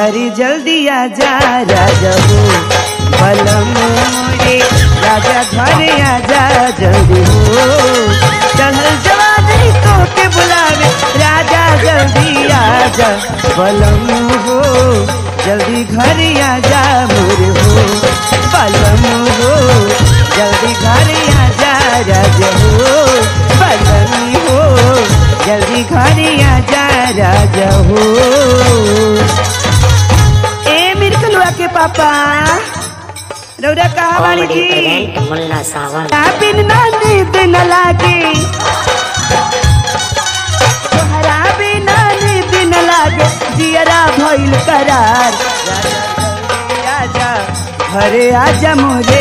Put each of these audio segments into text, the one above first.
घरी जल्दी आजा राजा हो बलम मोरे राजा घरे आजा जल्दी हो चढ़ल जवानी तो के बुलावे राजा जल्दी आजा बलम हो जल्दी घरे आजा मोरे हो बलम हो जल्दी घरे आजा राजा हो बलम हो जल्दी घरे आजा राजा हो ए मिर्कलुआ के पापा रौरा कहा वाली कॉमेडी जी प्रेजेंट मुन्ना सावन बिन ना नींद न लागे तोहरा बिना नींद न लागे जियरा भइल करार राजा जल्दी आजा घरे आजा मोरे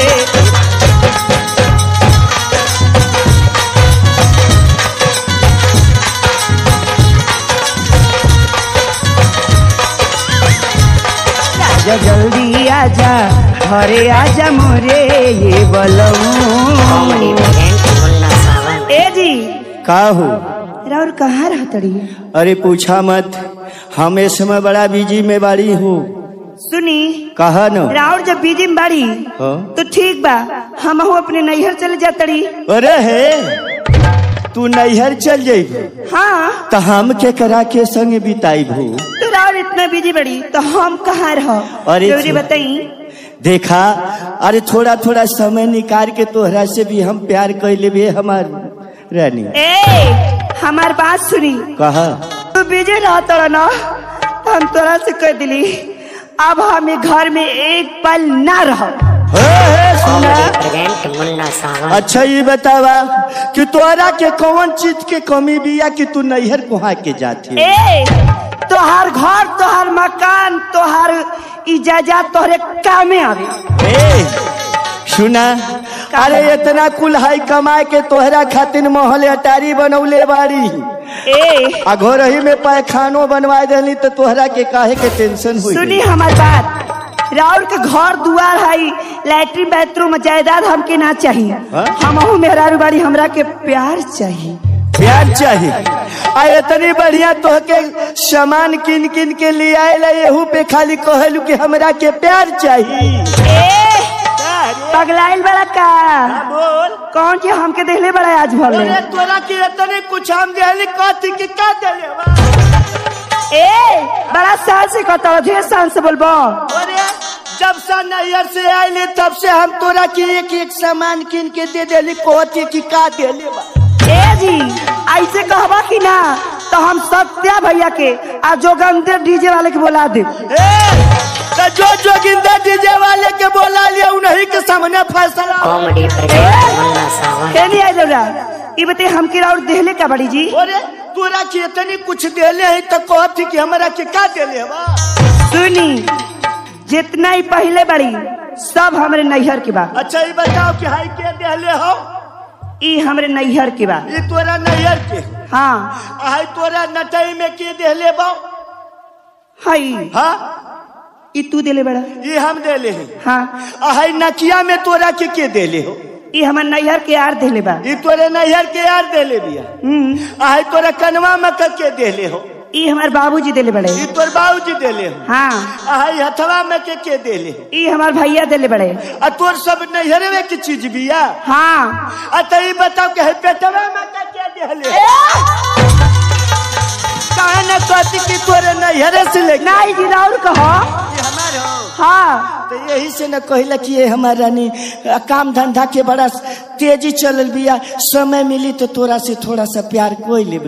राजा जल्दी आजा घरे आजा मोरे ये कॉमेडी बलऊ प्रेजेंट मुन्ना सावन ए जी का हो राउर कहाँ रहतड़ी अरे पूछा मत हम इस समय बड़ा बिजी में बाड़ी हूँ सुनी कहा न राउर जब बीजी में बाड़ी हाँ? तो ठीक बा हम अपने नैहर चले जातड़ी अरे हे तू नैहर चल जाइब हाँ तो हम के करा के संग बिताइब हो तो राउर इतना बिजी बड़ी तो हम कहाँ रह अरे जरूरी छी। बताई देखा अरे थोड़ा थोड़ा समय निकाल के तोहरा से भी हम प्यार कर लेबे हमार रानी ए हमार बात सुनी कहा तू बिजी रहत ना तो हम तोरा से कह दिली अब हमें घर में एक पल ना रह हे, हे, सुना कॉमेडी प्रेजेंट मुन्ना सावन अच्छा ये बतावा कि तोहरा के कौन चीज के कमी बिया कि तू नैहर कुहा के जाती ए तोहार घर तोहार मकान तोहार इजाजत तोहरे कामे आवे ए, सुना अरे इतना कुल हाई कमाए के तोहरा खातिर मोहल अटारी बनौले बाड़ी ए आ घर ही में पैखानो बनवा देली तो तोहरा के काहे के टेंशन हुई सुनी हमार बात राउर के घर दुआर हई लैट्रिन बाथरूम जायदाद हमके ना चाहिए हाँ? हमहू मेहरारू बाड़ी हमरा के प्यार चाहिए प्यार चाहिए आ इतनी बढ़िया तोहके सामान किन किन के ले आए एहू पे खाली कहलू कि हमरा के प्यार चाहिए ए पगलाइल बड़ा का बोल कौन के हमके देहले बड़ा आज भर में तोरा के इतने कुछ हम देली कथी के का देले बा? ए बड़ा साल से कहता ढेर साल से बोलबो अरे जब से नैयर से आइले तब से हम तोरा के एक एक सामान किन के दे देली कहती कि का देले बा ए जी ऐसे कहबा कि ना तो हम सत्या भैया के आ जोगंदर डीजे वाले के बोला दे ए, तो जो जोगिंदर डीजे वाले के बोला लिया उन्हीं के सामने फैसला कॉमेडी प्रेजेंट मुन्ना सावन कहनी आई जरा ये बते हम की राउर देहले का बड़ी जी अरे तोरा के इतनी कुछ देले है तो कहती कि हमरा के का देले बा सुनी जितना ही पहले बड़ी सब हमरे नैहर के बा अच्छा ये बताओ कि हाई के देले हो ई हमरे नैहर के बा ये तोरा नैयर के हाँ हाई तोरा नटई में के देले बा हई हाँ ई तू देले बड़ा ये हम देले हैं हाँ हाई नकिया में तोरा के के देले हो ई हमर नैहर के यार देले बा ये तोरे नैयर के यार देले बिया हम्म हाई तोरा कनवा में के के देले हो ई हमार बाबूजी देले बड़े ये तोर बाबूजी देले हो हाँ हाई हथवा में के के देले हो ई हमार भैया देले बड़े आ तोर सब नैहरवे की चीज बिया हाँ आ तो ये बताओ कि है पेटवा में के के देले हो काहे न कहती कि तोरे नैहरे से लेके नहीं जी राउर कहो ये हमारे हो हाँ तो यही से न कहला कि ये हमार रानी आ, काम धंधा के बड़ा तेजी चलल बिया समय मिली तो तोरा से थोड़ा सा प्यार कोई ले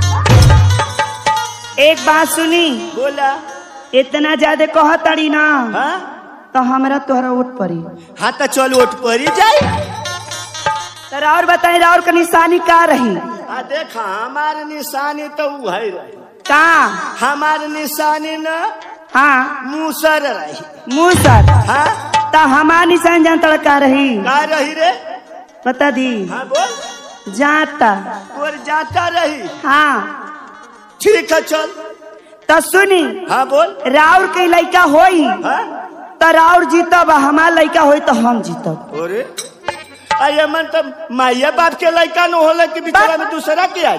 एक बात सुनी बोला इतना ज्यादा कह तड़ी ना हाँ तो हमरा तोहरा उठ पड़ी हाँ तो चल उठ पड़ी जाए तो राउर बताई राउर का निशानी का रही आ देखा हमार निशानी तो उ है रही का हमार निशानी न हाँ मूसर रही मुँह सर हाँ तो हमार निशान जानता का रही का रही रे बता दी हाँ बोल जाता तोर जाता रही हाँ ठीक है चल तो सुनी हाँ बोल राउर के लड़का होई हाँ तो राउर जीतब आ हमार लड़का होई तो हम जीतब अरे अरे मन तो माइया बाप के लड़का न होला कि बिचारा में दूसरा के आ जा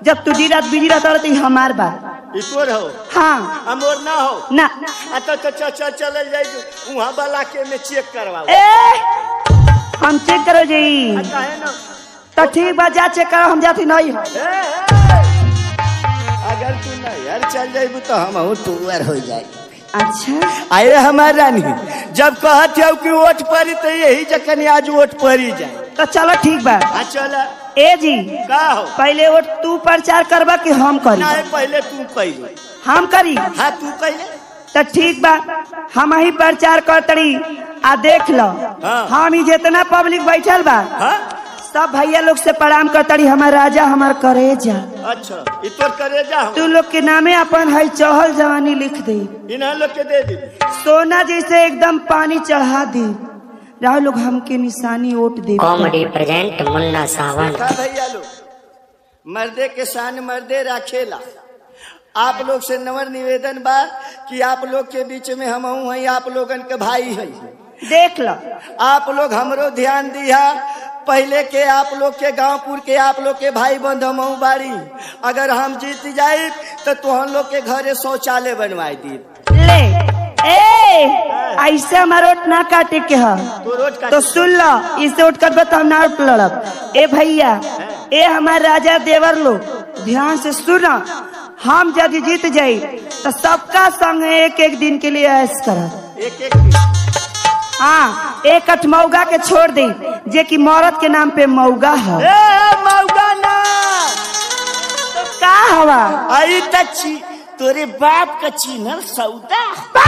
जब तू दिन रात बिजी रहता रह तो ई हमार बा ई तोर हो हाँ हमोर ना हो ना आ तो तो चल चल चल जाई वहां वाला के में चेक करवाओ ए हम चेक करो जी आ काहे ना तो ठीक बा जा चेक करो हम जाती नहीं हो ए, ए, अगर तू नैहर चल जाइबू तो हम तुअर हो जाए अच्छा अरे हमार रानी जब कहत हो कि वोट पड़ी तो यही जखन आज वोट पड़ी जाए तो चलो ठीक बा आ चल ए जी का हो पहले वो तू प्रचार करबा कि हम करी ना पहले तू पहले हम करी हाँ तू पहले तो ठीक बा हम ही प्रचार करतड़ी आ देख लो हाँ। हम ही जितना पब्लिक बैठल बा हाँ सब भैया लोग से प्रणाम करतड़ी हमार राजा हमार करेजा अच्छा ई तोर करे जा हम तू लोग के नामे अपन है चहल जवानी लिख दे इन्हें लोग के दे दी सोना जैसे एकदम पानी चढ़ा दे राह लोग हमके निशानी वोट दे कॉमेडी प्रेजेंट मुन्ना सावन का भैया लोग मर्दे के शान मर्दे राखेला आप लोग से नवर निवेदन बा कि आप लोग के बीच में हम हैं आप लोगन के भाई हैं देख लो आप लोग हमरो ध्यान दिया पहले के आप लोग के गांवपुर के आप लोग के भाई बंध हम बाड़ी अगर हम जीत जाए तो तुहन लोग के घरे शौचालय बनवाई दी ले ए ऐसे हमारा वोट ना काटे के है तो रोज का तो सुन लो इसे उठ कर बताओ ना उठ लड़ब ए भैया ए हमारे राजा देवर लोग ध्यान से सुनो हम यदि जीत जाई तो सबका संग एक एक दिन के लिए ऐश करब एक एक दिन। हाँ एक अठ मौगा के छोड़ दे जे कि मौरत के नाम पे मौगा है ए मौगा ना तो का हवा आई तची तोरे बाप का चिन्हल सौदा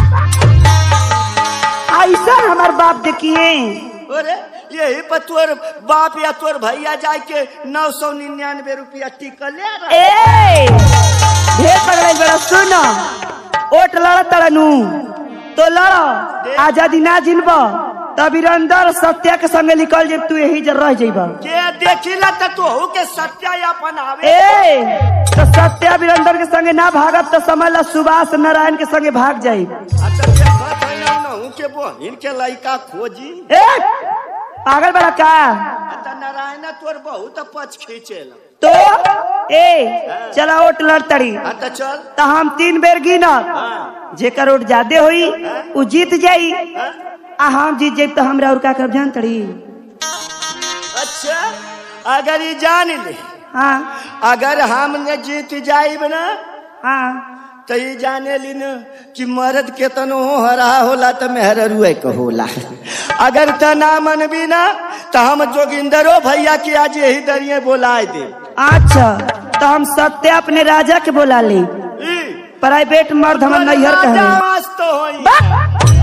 ऐसा हमार बाप देखिए अरे यही पर तोर बाप या तोर भैया जाए के नौ सौ निन्यानवे रुपया टिकल ले रहा। ए ढेर पगड़े बड़ा सुनो ओट लड़ तड़नू तो लड़ो आजादी ना जिनब तब वीरेंद्र सत्या के संगे निकल जेब तू यही जर रह जेब के देखिला त तोहू के सत्यापन आवे ए तो सत्या वीरेंद्र के संगे ना भागब तो समझ ला सुभाष नारायण के संगे भाग जाई अच्छा देखत है ना नहू के बहिन के लइका खोजी ए पागल बड़ा का त नारायण तोर बहुत पछ खींचेला तो ए चला ओट लड़ तड़ी आ त चल तो हम तीन बेर गिनब हाँ जेकर वोट ज्यादा होई उ जीत जाई आ हम जीत जाई तो हमरा और का कर जान तड़ी अच्छा अगर ये जान ले हाँ अगर हमने जीत जाइब ना हाँ तो ये जाने ली न कि मर्द केतनो हरा होला तो मेहरुए के होला अगर त ना मनबी ना तो हम जोगिंदरो भैया के आज यही दरिये बोलाए दे अच्छा तो हम सत्य अपने राजा के बोला ले ई, प्राइवेट मर्द हम नैहर राजा कहे मस्त होई।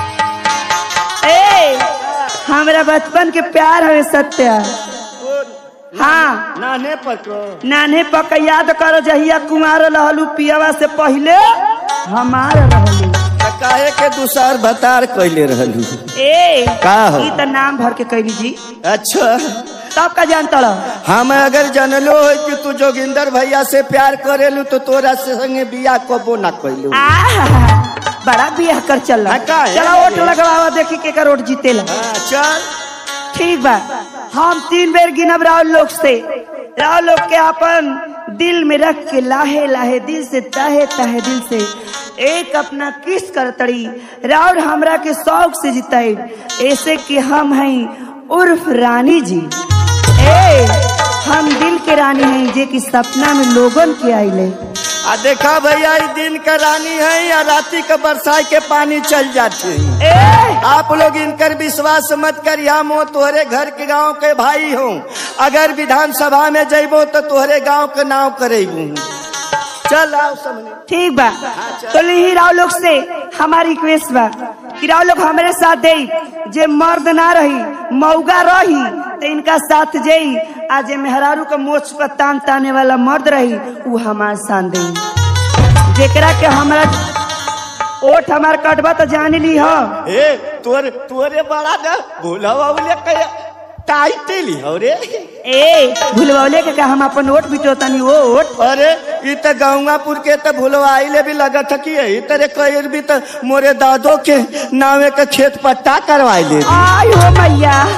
ए हमरा बचपन के प्यार है सत्य ओ, हाँ नाने पर को नाने पक याद करो जहिया कुमार रहलू पियावा से पहले हमार रहलू त काहे के दुसार भतार कैले रहलू ए का हो? ई त नाम भर के कैली जी अच्छा तब का जानता हम अगर जानलो है कि तू जोगिंदर भैया से प्यार करेलू तो तोरा से संगे बिया कबो ना कैलू आहा, बड़ा बियाह कर चल हाँ, का है? चलो वोट लगवावा देखी के का वोट जीतेला हाँ, चल ठीक बा हम तीन बेर गिनब राव लोग से राव लोग के अपन दिल में रख के लाहे लाहे दिल से ताहे ताहे दिल से एक अपना किस कर तड़ी राउर हमरा के शौक से जिताई ऐसे कि हम हैं उर्फ रानी जी ए हम दिल के रानी हैं जे कि सपना में लोगन के आइले आ देखा भैया ई दिन का रानी है या राती का बरसात के पानी चल जाती है ए आप लोग इनकर विश्वास मत कर हम हो तोहरे घर के गांव के भाई हो अगर विधानसभा में जइबो तो तोहरे गांव के नाव करेबू चल आओ सामने ठीक बा तो ही राव लोग से हमारी रिक्वेस्ट बा कि राव लोग हमारे साथ दे जे मर्द ना रही मौगा रही तो इनका साथ जई आ जे मेहरारू के मोछ पर तान ताने वाला मर्द रही वो हमारे साथ दे जेकरा के हमरा ओठ हमार कटबा तो जान ली हो ए तोरे तोरे बड़ा ना भूला बाबूले कहे टाइट ली हो रे ए भूलवले के का हम अपन ओट बिटो तनी वो ओट अरे ई त गंगापुर के त भुलवाइले भी लगत है कि यही तरह कहीं भी त मोरे दादो के नावे के खेत पट्टा करवाई ले आई हो मैया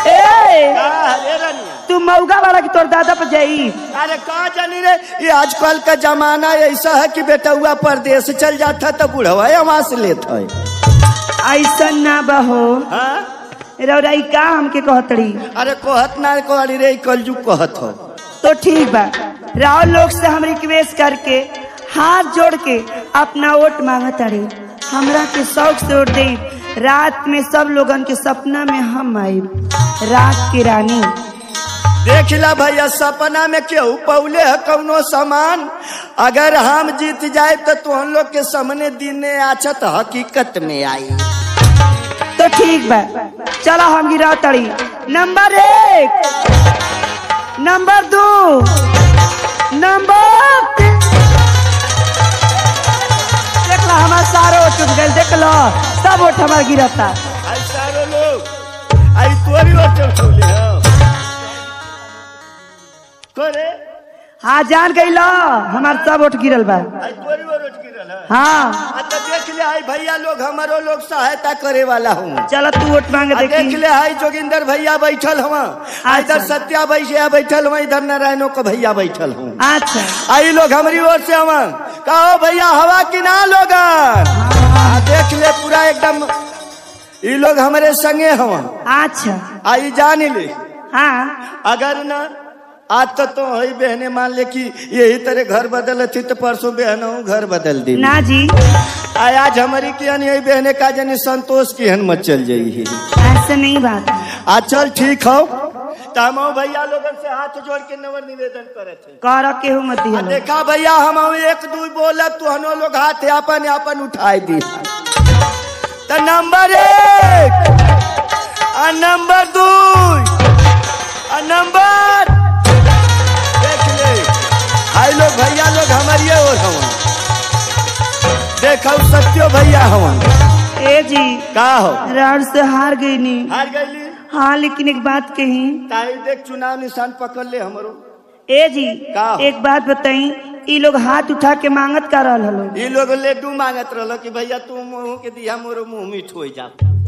ए का रे रनिया तू मौगा वाला की तोर दादा पर जाई अरे का जानी रे ये आजकल का जमाना ऐसा है कि बेटा हुआ परदेश चल जाता तो बुढ़वा वहां से लेता है ऐसा ना बहो हाँ? रौराई का हमके कहतड़ी अरे कहत ना कहली रे कलजू कहत हो तो ठीक बा राव लोग से हम रिक्वेस्ट करके हाथ जोड़ के अपना वोट मांगत अड़े हमरा के शौक से वोट दे रात में सब लोगन के सपना में हम आए रात की रानी देख ला भैया सपना में केहू पौले है कौनो सामान अगर हम जीत जाए तो तुम लोग के सामने दिन आछत हकीकत में आई तो ठीक बा चलो हम गिरा तड़ी नंबर एक नंबर दो नंबर तीन देख लो हमारा सारो वोट चुक गए देख लो सब वोट हमारा गिरता आई सारे लोग आई तोरी रोटे उठौले हो करे हाँ जान गई लो हमार सब वोट गिरल बा आई तोरी वो रोट गिरल है हाँ आ तो देख ले आई भैया लोग हमारो लोग सहायता करे वाला हूँ चलो तू वोट मांगे आ देख देखी ले आई जोगिंदर भैया बैठल हवा इधर सत्या भैया बैठल हुआ इधर नारायणों का भैया बैठल हूँ अच्छा आई लोग हमारी ओर से हवा कहो भैया हवा की ना लोगन आ देख ले पूरा एकदम ये लोग हमारे संगे हवा अच्छा आई जान ले हाँ अगर ना आज तो तो हई बहने मान ले कि यही तरह घर बदल थी तो परसों बहन हूँ घर बदल दी ना जी आय आज हमारी की यही बहने का जनी संतोष की हन मत चल जाई ऐसा नहीं बात है। आज चल ठीक हो तो हम भैया लोगन से हाथ जोड़ के नवर निवेदन करे थे कर केहू मत आ दिया देखा भैया हम एक दू बोला तू हनो लोग हाथ अपन अपन उठाई दी तो नंबर एक आ नंबर दू आ नंबर देख ले आई लोग भैया लोग हमारी और हवन देखो सत्यो भैया हवन ए जी का हो राउर से हार गई नी हार गईली हाँ लेकिन एक बात कही ताई देख चुनाव निशान पकड़ ले हमरो ए जी का? एक बात बताई ई लोग हाथ उठा के मांगत कर रहल हलो ये लोग लड्डू मांगत रहलो कि भैया तू मुंह के दिया मोरो मुंह मीठ हो जा